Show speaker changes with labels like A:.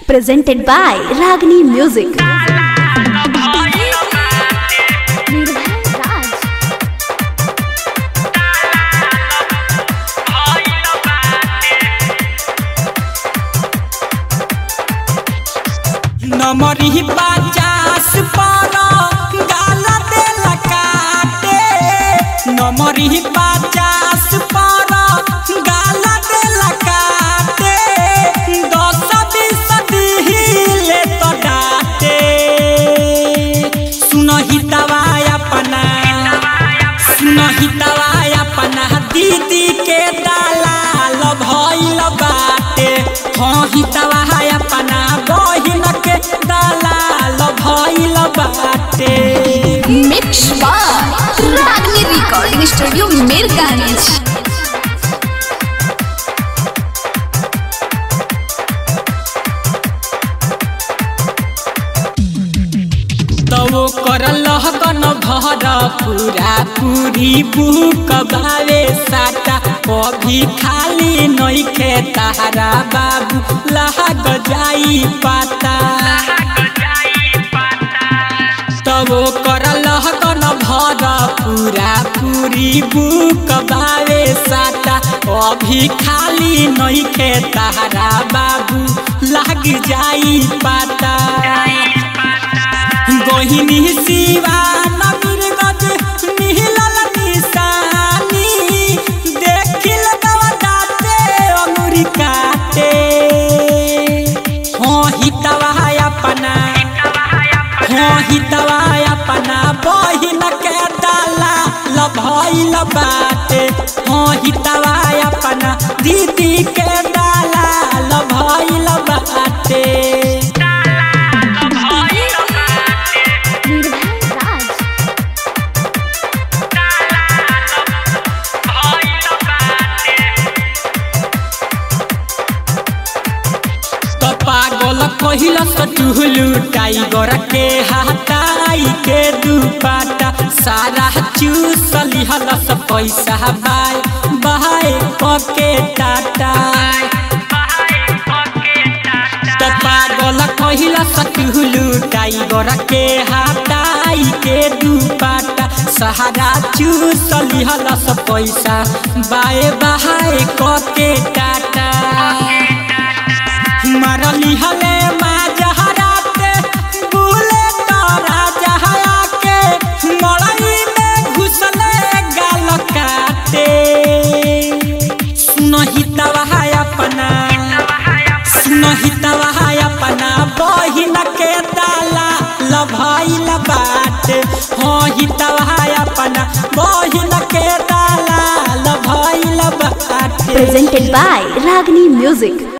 A: presented by Ragini Music.
B: नमरी पचास पर गाल देल काटे नमरी पचास पर गाल देल काटे दस बीस दिहिले तो डाटे सुनही दवाई अपना सुनही दवाई अपना दीदी के दलाल भइल बाटे हाँ ही दवाई अपना बहिन के दलाल भइल बाटे
A: Mix by Ragini Recording Studio Mirganj.
B: तो कर लहकन भर पूरा पूरी बुक बावे साटा कभी खाली नइखे तारा बाबू लहग जाई पाता तब कर लहकन भर पूरा पूरी बुक बावे साटा अभी खाली नइखे तारा बाबू लग जाई पाता गहिनी शिवा नबीर गज मिहिलल निशानी देखिल दवदाते अंगुरी काटे हाँ हितवा अपना हाँ हितवा अपना बहिन के डाला लभइल बाटे हाँ हितवा अपना दीदी के डाला लभइल बाटे तो पागल कहिल टुहलू टाइगर के हटाई के दुपाटा सारा चूस लिहल पैसा बाय बाय पके टाटा तो पागल कहिल टुहलू टाइगर के हटाई के दुपाटा सहारा चूस लिहल पैसा बाय बाय पके टाटा मरली हले माँ जहराते बुले तारा जहरा के मड़ई में घुसले गाल काटे सुनही तवा अपना सुनही तवा अपना बहिन के दाला लभइल बाटे हाँ ही तवा अपना बहिन के दाला लभइल बाटे
A: Presented by Ragini Music.